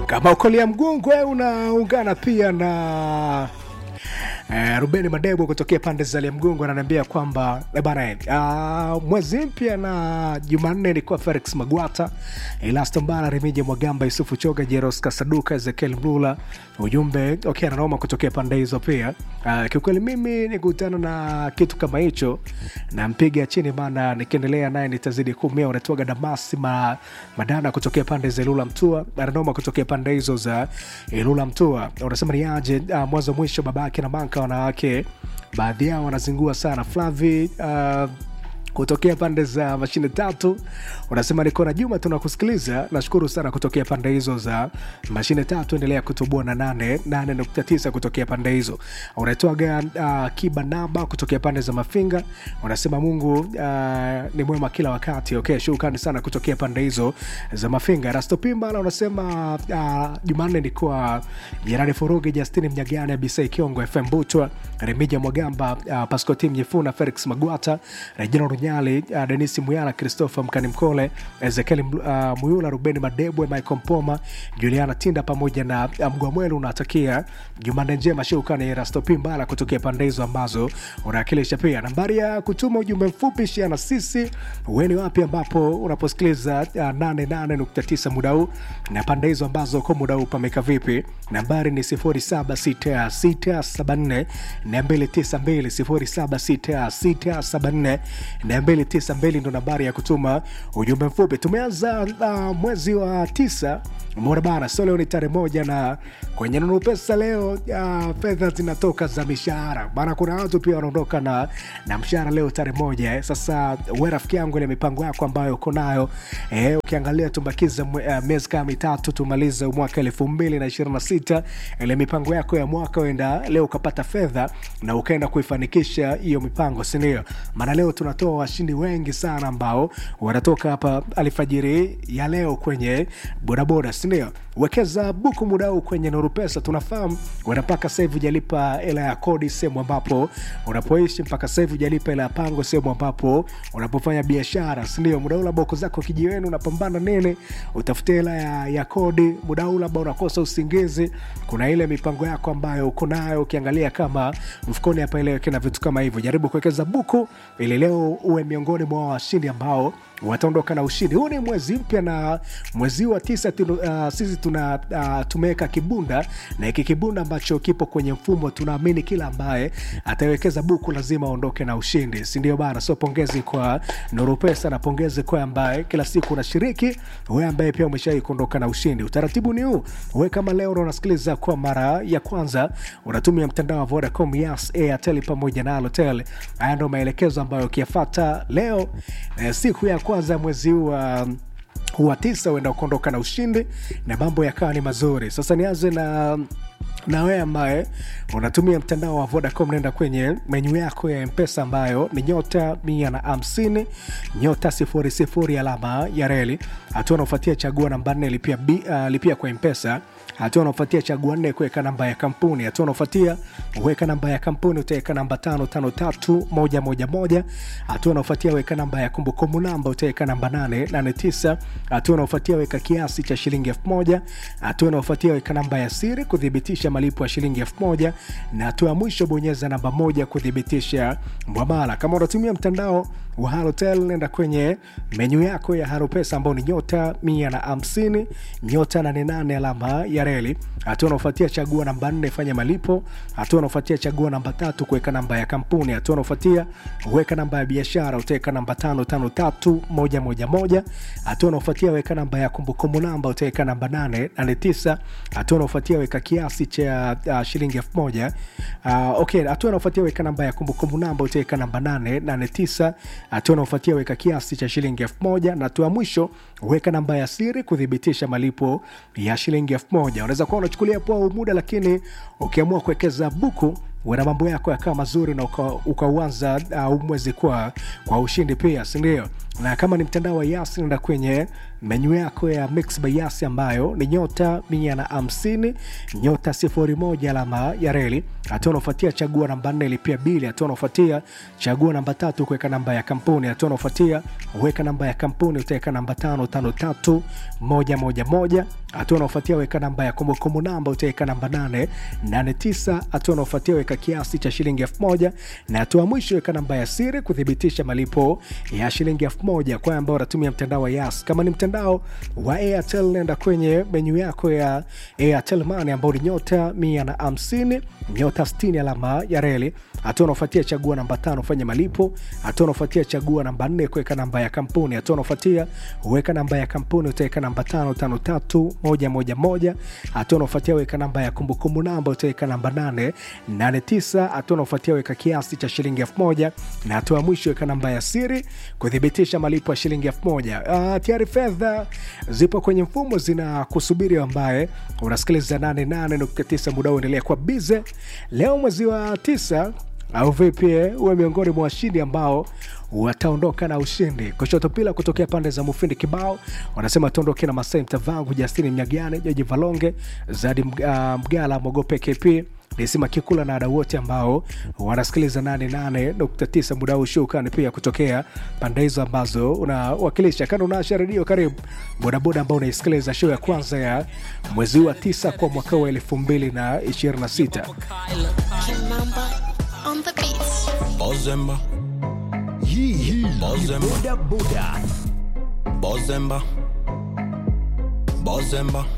kama ukolia mgungwe unaungana pia na Uh, Rubeni Madebo kutokea pande za Liamgungu ananiambia kwamba eh, bana uh, mwezi mpya na Jumanne ilikuwa Felix Magwata, Elasto Mbala, Remija Mwagamba, Yusufu Choga, Jeros Kasaduka, Ezekiel Mlula, ujumbe okay, ananoma kutokea pande hizo pia. Uh, kiukweli mimi nikutana na kitu kama hicho nampiga chini, maana nikiendelea naye nitazidi kumia. Unatoaga Damasi ma, Madana kutokea pande za Ilula Mtua, ananoma kutokea pande hizo za Ilula Mtua. Unasema ni aje uh, mwanzo mwisho babake na manka wanawake baadhi yao wanazingua sana flavi uh, kutokea pande za mashine tatu unasema niko na juma tunakusikiliza nashukuru sana kutokea pande hizo za mashine tatu endelea kutubua na nane nane nukta tisa kutokea pande hizo unatoaga uh, kiba namba kutokea pande za mafinga unasema mungu uh, ni mwema kila wakati okay shukrani sana kutokea pande hizo za mafinga rastopimbala unasema uh, jumanne nikuwa jerani furugi justini mnyagane abisai kiongo fm butwa remija mwagamba uh, pascotim nyefuna felix magwata rejina runyali uh, denisi muyala christopher mkani mkole ezekiel uh, muyula rubeni madebwe michael mpoma juliana tinda pamoja na uh, mgwamwelu unatakia jumanne njema shukrani rastopimbala kutokea pande hizo ambazo unawakilisha pia nambari ya kutuma ujumbe mfupi shia na sisi weni wapi ambapo unaposikiliza uh, 88.9 muda huu na pande hizo ambazo kwa muda huu pameka vipi nambari ni 076674 292 076674 ndo nambari ya kutuma ujumbe mfupi tumeanza uh, mwezi wa tisa mora bana so leo ni tarehe moja na kwenye nunu pesa leo uh, fedha zinatoka za mishahara maana kuna watu pia wanaondoka na, na mshahara leo tarehe moja eh. sasa we rafiki yangu ile mipango yako ambayo uko nayo eh, ukiangalia tumbakiza uh, miezi kama mitatu tumalize mwaka elfu mbili na ishirini na sita ile mipango yako ya mwaka uenda leo ukapata fedha na ukaenda kuifanikisha hiyo mipango sindio maana leo tunatoa washindi wengi sana ambao wanatoka hapa alfajiri ya leo kwenye bodaboda sindio wekeza buku muda huu kwenye nuru pesa tunafahamu wena mpaka sahivi ujalipa hela ya kodi sehemu ambapo unapoishi mpaka sahivi ujalipa hela ya pango sehemu ambapo unapofanya biashara sindio muda huu labda uko zako kijiweni unapambana nini utafutia hela ya, ya kodi muda huu labda unakosa usingizi kuna ile mipango yako ambayo uko nayo ukiangalia kama mfukoni hapa ileweke na vitu kama hivyo jaribu kuwekeza buku ili leo uwe miongoni mwa washindi ambao wataondoka na ushindi huu ni mwezi mpya na mwezi wa tisa tunu, uh, sisi tuna uh, tumeweka kibunda na hiki kibunda ambacho kipo kwenye mfumo tunaamini kila ambaye atawekeza buku lazima aondoke na ushindi sindio bana so pongezi kwa nuru pesa na pongezi kwa ambaye kila siku unashiriki we ambaye pia umeshawai kuondoka na ushindi utaratibu ni huu we kama leo unasikiliza kwa mara ya kwanza unatumia mtandao wa vodacom yas airtel pamoja na alotel haya ndo maelekezo ambayo ukiyafata leo eh, siku ya kwanza mwezi huu wa wa tisa uenda kuondoka na ushindi na mambo yakawa ni mazuri sasa nianze na na wewe ambaye unatumia mtandao wa vodacom naenda kwenye menyu yako ya mpesa ambayo ni nyota mia na hamsini nyota sifuri sifuri alama ya reli hatua unaofuatia chagua namba nne lipia, bi- uh, lipia kwa mpesa hatua unaofuatia chagua nne kuweka namba ya kampuni hatua unaofuatia weka namba ya kampuni utaweka namba tano tano tatu moja moja moja hatua unaofuatia weka namba ya kumbukumbu namba utaweka namba nane nane tisa hatua unaofuatia weka kiasi cha shilingi elfu moja hatua unaofuatia weka namba ya siri kuthibitisha malipo ya shilingi elfu moja na hatua ya mwisho bonyeza namba moja kuthibitisha mwamala kama unatumia mtandao wa halotel nenda kwenye menyu yako ya haropesa ambao ni nyota mia na hamsini nyota nane nane alama ya reli hatua unaofuatia chagua namba nne fanya malipo hatua unaofuatia chagua namba tatu kuweka namba ya kampuni hatua unaofuatia weka namba ya biashara utaweka namba tano tano tatu moja moja moja hatua unaofuatia weka namba ya kumbukumbu namba utaweka namba nane nane tisa hatua unaofuatia weka kiasi cha uh, shilingi elfu moja uh, okay hatua unaofuatia weka namba ya kumbukumbu namba utaweka namba nane nane tisa hatua unaofuatia weka kiasi cha shilingi elfu moja na hatua ya mwisho weka namba ya siri kuthibitisha malipo ya shilingi elfu moja unaweza kuwa unachukulia poa muda lakini ukiamua kuwekeza buku wana mambo yako yakawa mazuri na ukauanza uka uh, mwezi kwa, kwa ushindi pia sindio na kama ni mtandao wa Yas nenda kwenye menyu yako ya Mix by Yas ambayo ni nyota mia na hamsini nyota sifuri moja alama ya reli. Hatua unaofuatia chagua namba nne lipia bili. Hatua unaofuatia chagua namba tatu kuweka namba ya kampuni. Hatua unaofuatia weka namba ya kampuni, utaweka namba tano tano tatu moja moja moja. Hatua unaofuatia weka namba ya kumbukumbu namba, utaweka namba nane nane tisa. Hatua unaofuatia weka kiasi cha shilingi elfu moja na hatua mwisho weka namba ya siri kuthibitisha malipo ya shilingi elfu moja kwa ambao unatumia mtandao wa Yas. Kama ni mtandao wa Airtel, nenda kwenye menyu yako ya Airtel Money ambao ni nyota mia na hamsini nyota sitini alama ya reli. Hatua unaofuatia chagua namba tano fanya malipo. Hatua unaofuatia chagua namba nne kuweka namba ya kampuni. Hatua unaofuatia weka namba ya kampuni, utaweka namba tano tano tatu moja moja moja. Hatua unaofuatia weka namba ya kumbukumbu namba, utaweka namba nane nane tisa. Hatua unaofuatia weka kiasi cha shilingi elfu moja na hatua ya mwisho weka namba ya siri kuthibitisha malipo ya shilingi elfu moja. Uh, tayari fedha zipo kwenye mfumo zina kusubiri, ambaye unasikiliza 88.9 muda uendelea kwa bize leo mwezi wa tisa au vipi? Uwe miongoni mwa washindi ambao wataondoka na ushindi. Kushoto pila kutokea pande za Mufindi kibao wanasema tuondoke na Masai Mtavangu, Justini Mnyagane, Joji Valonge, Zadi Mga- Mgala, Mogope KP Nisima Kikula na wadau wote ambao wanasikiliza 88.9 muda huu. Shukrani pia kutokea pande hizo ambazo unawakilisha. Kando unaasha redio, karibu bodaboda ambao unaisikiliza show ya kwanza ya mwezi wa tisa kwa mwaka wa 2026. Kimamba on the beats. Bozemba, Hii hii ni Bozemba. boda boda. Bozemba, Bozemba,